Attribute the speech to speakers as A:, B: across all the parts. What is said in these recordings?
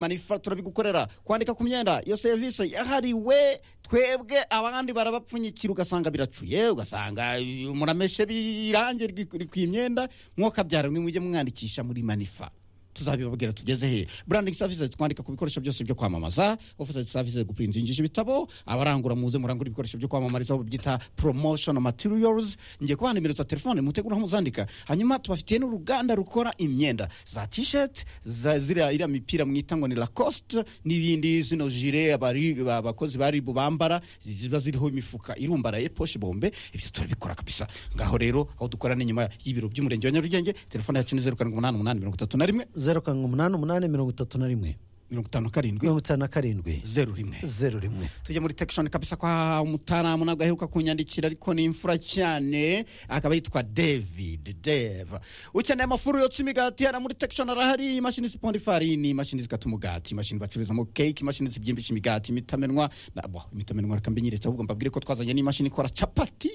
A: manifa turabigukorera kwandika ku myenda iyo serivisi yahariwe twebwe abandi barabapfunyikira ugasanga biracuye ugasanga murameshe birange ku imyenda mwokabyara mwe mujye mwandikisha muri manifa tuzabibabwira tugeze he branding services twandika ku bikoresho byose byo kwamamaza office services gupurinzingisha ibitabo abarangura muze murangura ibikoresho byo kwamamariza aho byita promotion materials ngiye kubaha nimero za telefone mutegura aho muzandika hanyuma tubafitiye n'uruganda rukora imyenda za t-shirt za ziriya iriya mipira mwita ngo ni lacoste n'ibindi zino jire abari- abakozi ba ribu bambara ziba ziriho imifuka irumbaraye poshe bombe ibyo turabikora kabisa ngaho rero aho dukora ni inyuma y'ibiro by'umurenge wa nyarugenge telefone yacu ni zeru karindwi umunani umunani mirongo itatu na rimwe
B: zeru karindwi umunani umunani mirongo itatu na rimwe
A: mirongo itanu na karindwi
B: mirongo itanu na karindwi
A: zeru rimwe
B: zeru rimwe
A: tujya muri tekishoni kabisa kwa umutaramu ntabwo aheruka kunyandikira ariko ni imfura cyane akaba yitwa david deve ukeneye amafuru yotsa imigati hariya muri tekishoni arahari imashini ziponda ifarini imashini zikata umugati imashini bacururizamo keke imashini zibyimbisha imigati imitamenwa na- bo, imitamenwa reka mbinyeretse ahubwo mbabwire ko twazanye n'imashini ikora capati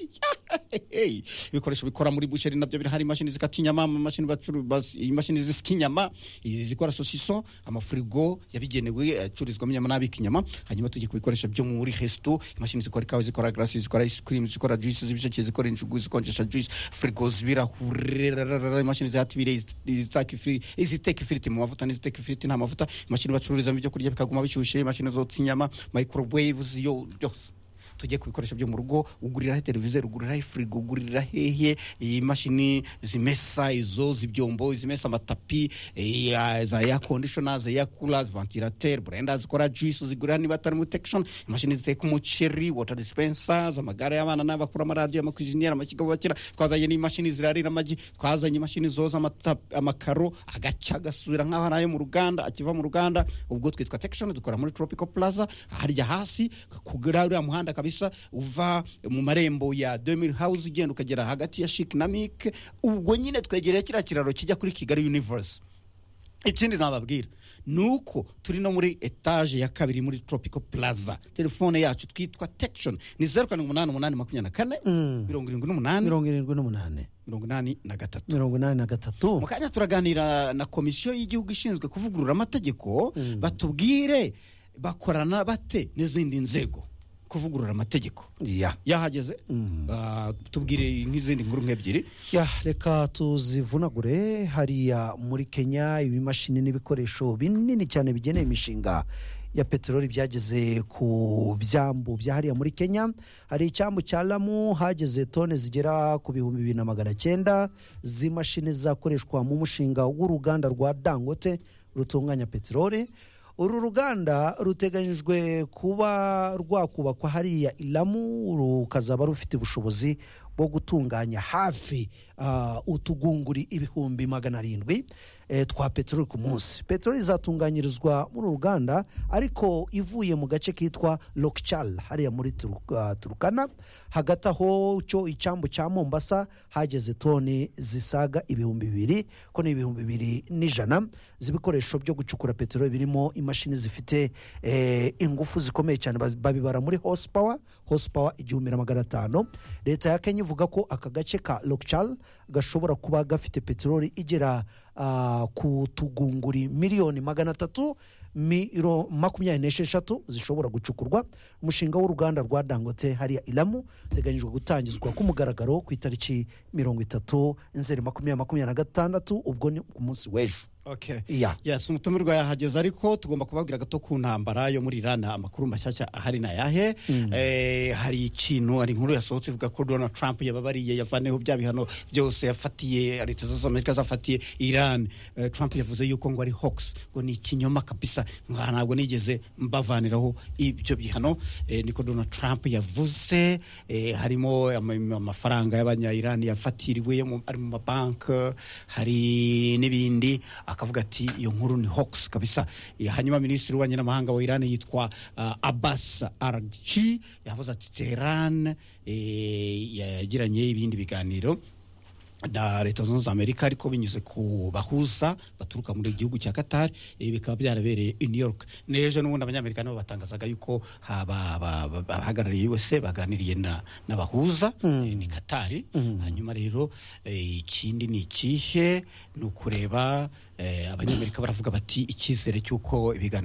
A: Hey, ibikoresho bikora muri busheri nabyo birahari imashini zikata inyama amamashini bacuru- bas- imashini zisika inyama izi zikora sosiso amafurigo yabigenewe acururizwamo inyama n'abika inyama hanyuma tujye ku bikoresho byo muri resto imashini zikora ikawa zikora garasi zikora ice cream zikora juice z'ibisheke zikora injugu zikonjesha juice furigo z'ibirahure rararara, imashini zihata ibireye izitaka ifiri- iziteka ifiriti mu mavuta n'iziteka ifiriti nta mavuta imashini bacururizamo ibyo kurya bikaguma bishyushye imashini zotsa inyama microwave ziyo byose tujye ku bikoresho byo mu rugo uguriraho televiziyo uguriraho firigo ugurira hehe imashini zimesa izo z'ibyombo izimesa amatapi eh, ya- za ya kondishona za ya kula vantilateri burenda zikora juice zigurira niba atari muri tekishoni imashini ziteka umuceri wota disipensa z'amagare y'abana n'abakura amaradiyo amakwiziniyeri amakiga bakira twazanye n'imashini zirarira amagi twazanye imashini zoza amata- amakaro agaca gasubira nk'aho ari ayo mu ruganda akiva mu ruganda ubwo twitwa tekishoni dukora muri tropical plaza harya hasi kugura uriya muhanda kabisa uva mu marembo ya demir house ugenda ukagera hagati ya shik na mik ubwo nyine twegereye kiriya kiraro kijya kuri kigali universe ikindi nababwira ni uko turi no muri etaje ya kabiri muri tropical plaza telefone yacu twitwa tekishoni ni zeru karindwi umunani umunani makumyabiri na kane mirongo irindwi n'umunani
B: mirongo irindwi n'umunani
A: mirongo inani na gatatu
B: mirongo inani na gatatu
A: mu kanya turaganira na komisiyo y'igihugu ishinzwe kuvugurura amategeko batubwire bakorana bate n'izindi nzego kuvugurura amategeko
B: ya
A: yahageze Ah, tubwire nk'izindi nkuru nk'ebyiri
B: ya reka tuzivunagure hariya muri kenya ibimashini n'ibikoresho binini cyane bigenewe imishinga ya peteroli byageze ku byambu bya hariya muri kenya hari icyambu cya lamu hageze tone zigera ku bihumbi bibiri na magana cyenda z'imashini zakoreshwa mu mushinga w'uruganda rwa dangote rutunganya peteroli uru ruganda ruteganyijwe kuba rwakubakwa hariya i lamu rukazaba rufite ubushobozi bwo gutunganya hafi ah, utugunguri ibihumbi magana arindwi eh, twa peteroli ku munsi peteroli izatunganyirizwa muri uru ruganda ariko ivuye mu gace kitwa lokcal hariya muri Turu- ah, turukana hagati aho cyo icyambu cya mombasa hageze toni zisaga ibihumbi bibiri ko ni ibihumbi bibiri n'ijana z'ibikoresho byo gucukura peteroli birimo imashini zifite eh, ingufu zikomeye cyane ba- babibara muri horsepower horsepower igihumbi na magana atanu leta ya kenya ivuga ko aka gace ka lokcal gashobora kuba gafite peteroli igera ah, ku tugunguri miliyoni magana atatu miro makumyabiri n'esheshatu zishobora gucukurwa umushinga w'uruganda rwa dangote hariya ilamu uteganyijwe gutangizwa ku mugaragaro ku itariki mirongo itatu nzeri makumyabiri makumyabiri na gatandatu ubwo ni ku munsi w'ejo iya
A: yes umutumirwa yahageze ariko tugomba kubabwira gato ku ntambara yo muri irana amakuru mashyashya ahari na yahe Eh, hari ikintu hari inkuru yasohotse ivuga ko donald trump yababariye yavaneho bya bihano byose yafatiye leta zunze ubumwe z'amerika zafatiye iran Eh, trump yavuze yuko ngo ari hox ngo ni ikinyoma kabisa nka ntabwo nigeze mbavaniraho ibyo bihano Eh, niko donald trump yavuze Eh, harimo ama- amafaranga y'abanyayirani yafatiriwe yo mu- ari mu mabanki hari n'ibindi akavuga ati iyo nkuru ni hox kabisa Eh, hanyuma minisitiri w'ububanyi n'amahanga wa irani yitwa ah, abbas arji yavuze ati teheran eh, yagiranye ibindi biganiro na leta zunze ubumwe za amerika ariko binyuze ku bahuza baturuka muri igihugu cya katari ibi bikaba byarabereye i new york n'ejo n'ubundi abanyamerika nabo batangazaga yuko haba- ba- ba- abahagarariye usa baganiriye na- n'abahuza eh, ni katari hanyuma rero eh, ikindi ni ikihe ni ukureba eh, abanyamerika baravuga bati icyizere cy'uko ibiganiro